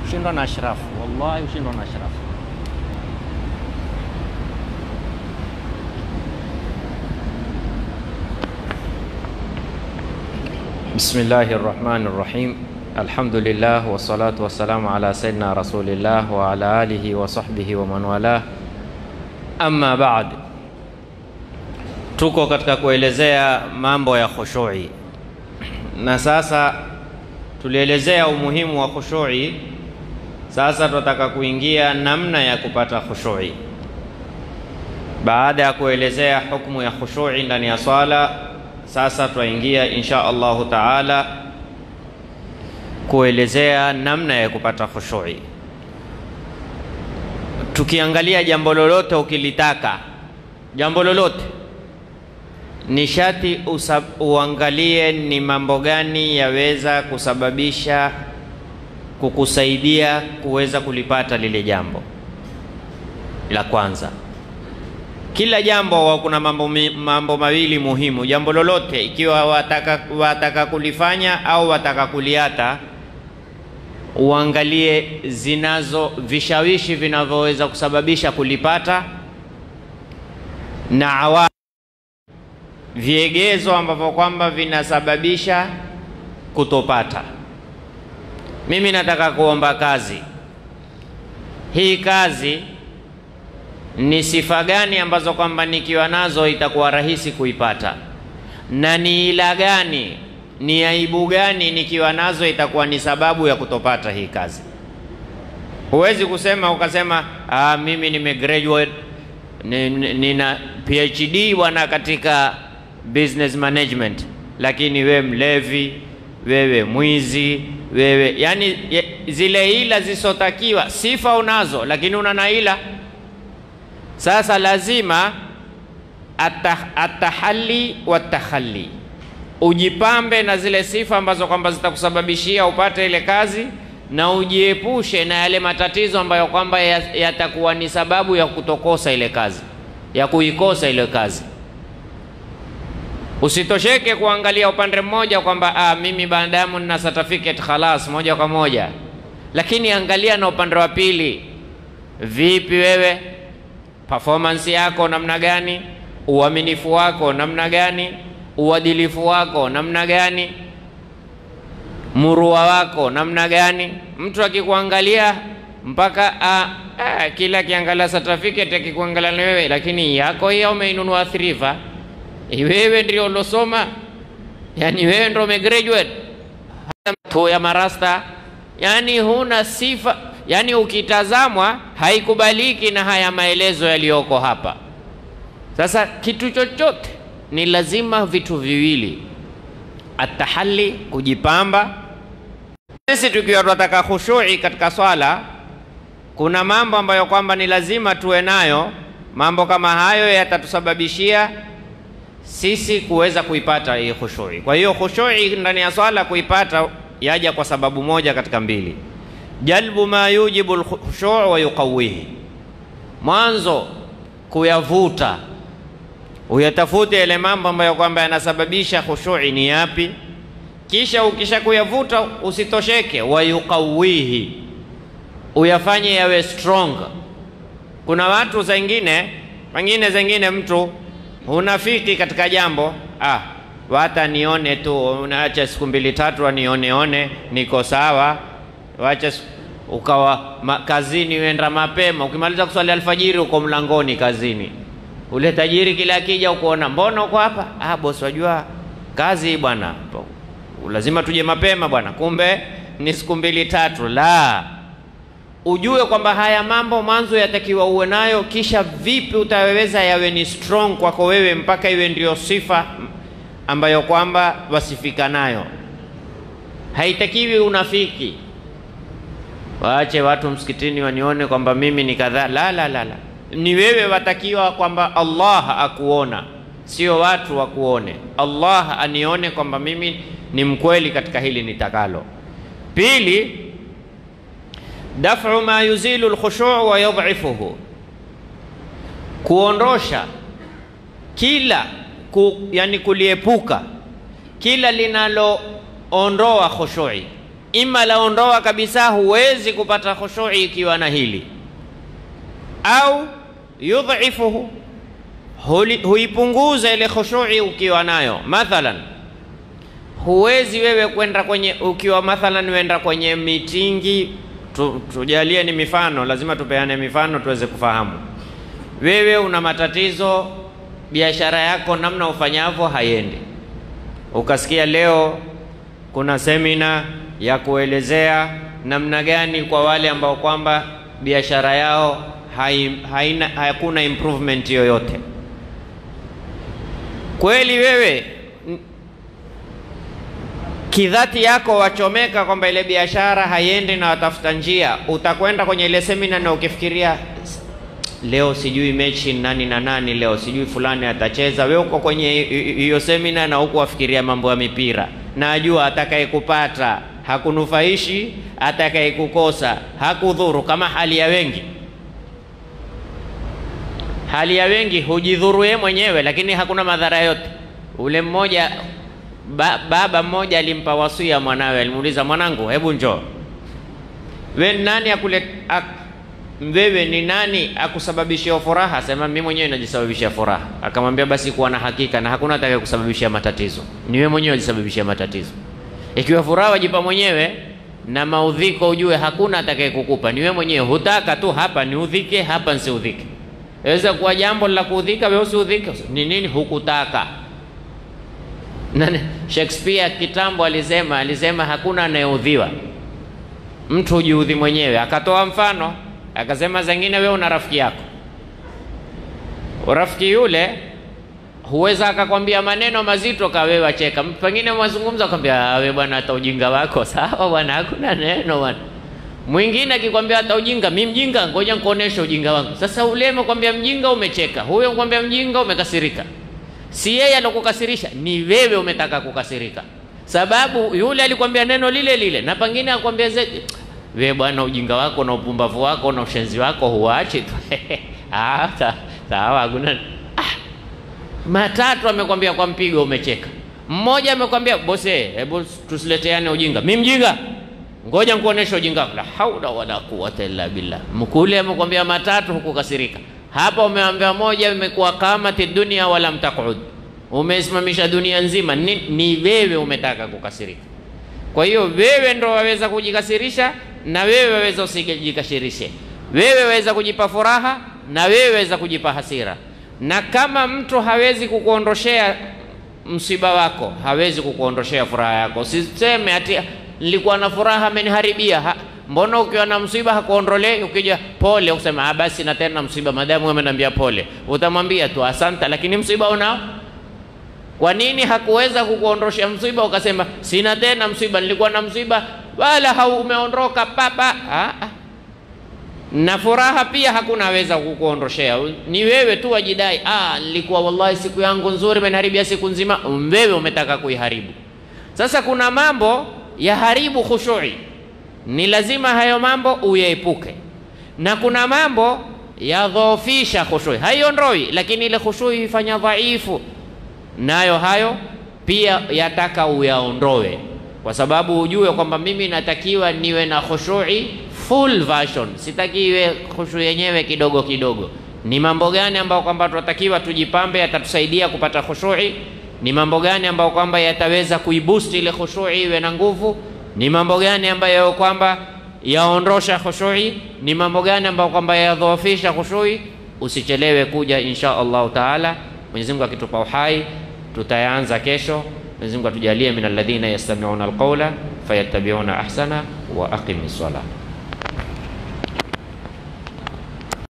ushindwa na ashrafu, wallahi ushindwa na ashrafu. Bismillahi rahmani rahim. Alhamdulillah wassalatu wassalamu ala sayyidina rasulillah wa ala alihi wa sahbihi wa man walah. Amma baad, tuko katika kuelezea mambo ya khushui, na sasa tulielezea umuhimu wa khushui. Sasa tunataka kuingia namna ya kupata khushui. Baada ya kuelezea hukumu ya khushui ndani ya swala, sasa twaingia insha Allahu taala kuelezea namna ya kupata khushui. Tukiangalia jambo lolote ukilitaka, jambo lolote ni shati uangalie ni mambo gani yaweza kusababisha kukusaidia kuweza kulipata lile jambo. La kwanza, kila jambo kuna mambo, mambo mawili muhimu. Jambo lolote ikiwa wataka, wataka kulifanya au wataka kuliata, uangalie zinazo vishawishi vinavyoweza kusababisha kulipata na awa viegezo ambavyo kwamba vinasababisha kutopata. Mimi nataka kuomba kazi. Hii kazi ni sifa gani ambazo kwamba nikiwa nazo itakuwa rahisi kuipata, na ni ila gani, ni aibu gani nikiwa nazo itakuwa ni sababu ya kutopata hii kazi? Huwezi kusema ukasema, ah, mimi nimegraduate nina PhD bwana katika business management, lakini wewe mlevi, wewe mwizi, wewe yani zile ila zisotakiwa. Sifa unazo lakini una na ila. Sasa lazima atahali wa tahali, ujipambe na zile sifa ambazo kwamba zitakusababishia upate ile kazi na ujiepushe na yale matatizo ambayo kwamba yatakuwa ni sababu ya kutokosa ile kazi, ya kuikosa ile kazi. Usitosheke kuangalia upande mmoja kwamba ah, mimi baadamu nina certificate khalas, moja kwa moja, lakini angalia na upande wa pili. Vipi wewe, performance yako namna gani? Uaminifu wako namna gani? Uadilifu wako namna gani? murua wako namna gani? Mtu akikuangalia mpaka a, a, kila akiangalia certificate akikuangalia na wewe, lakini yako hiyo umeinunua thrifa, wewe ndio ulosoma, yani wewe ndio umegraduate tu ya marasta, yani huna sifa, yani ukitazamwa haikubaliki na haya maelezo yaliyoko hapa. Sasa kitu chochote ni lazima vitu viwili atahali kujipamba. Sisi tukiwa tunataka khushui katika swala, kuna mambo ambayo kwamba ni lazima tuwe nayo. Mambo kama hayo yatatusababishia sisi kuweza kuipata hii khushui. Kwa hiyo khushui ndani ya swala kuipata yaja kwa sababu moja katika mbili, jalbu ma yujibu alkhushu' wa yuqawihi, mwanzo kuyavuta uyatafute yale mambo ambayo kwamba yanasababisha khushui ni yapi, kisha ukisha kuyavuta usitosheke, wayuqawihi, uyafanye yawe strong. Kuna watu zengine wengine zengine mtu hunafiki katika jambo ah, wata nione tu, unaacha siku mbili tatu anioneone niko sawa, wacha ukawa ma, kazini uenda mapema, ukimaliza kuswali alfajiri uko mlangoni kazini ule tajiri kila akija ukuona, mbona uko hapa? Ah, bosi, wajua kazi bwana, lazima tuje mapema bwana. Kumbe ni siku mbili tatu. La, ujue kwamba haya mambo mwanzo yatakiwa uwe nayo, kisha vipi utaweza yawe ni strong kwako wewe, mpaka iwe ndio sifa ambayo kwamba wasifika nayo. Haitakiwi unafiki, waache watu msikitini wanione kwamba mimi ni kadhaa. La, la, la, la ni wewe watakiwa kwamba Allah akuona, sio watu wakuone. Allah anione kwamba mimi ni mkweli katika hili nitakalo. Pili, daf'u ma yuzilu alkhushu' wa yadhifuhu, kuondosha kila ku, yani kuliepuka kila linaloondoa khushui ima laondoa kabisa, huwezi kupata khushui ikiwa na hili, au yudhifuhu, huipunguza ile khushui ukiwa nayo. Mathalan, huwezi wewe kwenda kwenye, ukiwa mathalan wenda kwenye mitingi tu, tujalie ni mifano, lazima tupeane mifano tuweze kufahamu. Wewe una matatizo, biashara yako namna ufanyavyo haiendi, ukasikia leo kuna semina ya kuelezea namna gani kwa wale ambao kwamba biashara yao hai, haina, hakuna improvement yoyote. Kweli wewe kidhati yako wachomeka kwamba ile biashara haiendi na watafuta njia, utakwenda kwenye ile semina na ukifikiria leo sijui mechi nani na nani, leo sijui fulani atacheza. Wewe uko kwenye hiyo semina na huku wafikiria mambo ya mipira, na ajua atakayekupata hakunufaishi, atakayekukosa hakudhuru, kama hali ya wengi. Hali ya wengi hujidhuru yeye mwenyewe, lakini hakuna madhara yote. Ule mmoja ba, baba mmoja alimpa wasia mwanawe, alimuuliza mwanangu, hebu njoo we nani akule ak, wewe ni nani akusababishia furaha? Asema mimi mwenyewe najisababishia furaha. Akamwambia basi kuwa na hakika, na hakuna atakaye kusababishia matatizo, ni wewe mwenyewe unajisababishia matatizo. Ikiwa furaha wajipa mwenyewe na maudhiko, ujue hakuna atakaye kukupa, ni wewe mwenyewe. Hutaka tu hapa niudhike, hapa nsiudhike. Yaweza kuwa jambo la kuudhika, wewe usiudhike. Ni nini? Hukutaka. Nani? Shakespeare kitambo alisema, alisema hakuna anayeudhiwa, mtu hujiudhi mwenyewe. Akatoa mfano akasema, zengine wewe una rafiki yako, rafiki yule huweza akakwambia maneno mazito kawewe wacheka, pengine mazungumzo akwambia, we bwana, hata ujinga wako sawa bwana, hakuna neno bwana. Mwingine akikwambia hata ujinga, mi mjinga, ngoja nikuoneshe ujinga wangu. Sasa ule amekwambia mjinga, umecheka, huyo kwambia mjinga, umekasirika. Si yeye alokukasirisha, ni wewe umetaka kukasirika, sababu yule alikwambia neno lile lile, na pengine akwambia zaidi we bwana, ujinga wako na upumbavu wako na ushenzi wako huachi tu ah, sawa, hakuna ah. Matatu amekwambia kwa mpigo, umecheka. Mmoja amekwambia bose, hebu tusileteane ujinga, mi mjinga, ngoja nikuonesha ujinga. La haula wala quwwata illa billah. Mkule amekwambia matatu, hukukasirika. Hapa umeambia moja, imekuwa kamati dunia wala mtakud, umesimamisha dunia nzima. Ni, ni wewe umetaka kukasirika. Kwa hiyo wewe ndo waweza kujikasirisha na wewe waweza usijikasirishe. Wewe waweza kujipa furaha na wewe waweza kujipa hasira. Na kama mtu hawezi kukuondoshea msiba wako, hawezi kukuondoshea furaha yako. Usiseme ati nilikuwa na furaha ameniharibia. Ha, mbona ukiwa na msiba hakuondolei? Ukija pole usema ah, basi na tena msiba, madamu ameniambia pole, utamwambia tu asante, lakini msiba unao kwa nini hakuweza kukuondoshea msiba ukasema sina tena msiba, nilikuwa na msiba wala haumeondoka papa? Ah, na furaha pia hakuna aweza kukuondoshea, ni wewe tu wajidai, ah, nilikuwa wallahi siku yangu nzuri, imeniharibia siku nzima. Wewe umetaka kuiharibu. Sasa kuna mambo ya haribu khushui, ni lazima hayo mambo uyaepuke, na kuna mambo yadhoofisha khushui, haiondoi, lakini ile khushui ifanya dhaifu nayo hayo pia yataka uyaondoe, kwa sababu ujue kwamba mimi natakiwa niwe na khushui full version, sitaki iwe khushui yenyewe kidogo kidogo. Ni mambo gani ambayo kwamba tunatakiwa tujipambe, yatatusaidia kupata khushui? Ni mambo gani ambayo kwamba yataweza kuiboost ile khushui iwe na nguvu? Ni mambo gani ambayo kwamba yaondosha khushui? Ni mambo gani ambayo kwamba yadhoofisha khushui? Usichelewe kuja insha Allahu taala. Mwenyezi Mungu akitupa uhai tutayaanza kesho. Mwenyezi Mungu atujalie min alladhina yastami'una alqawla fayattabi'una ahsana wa aqimi ssalah.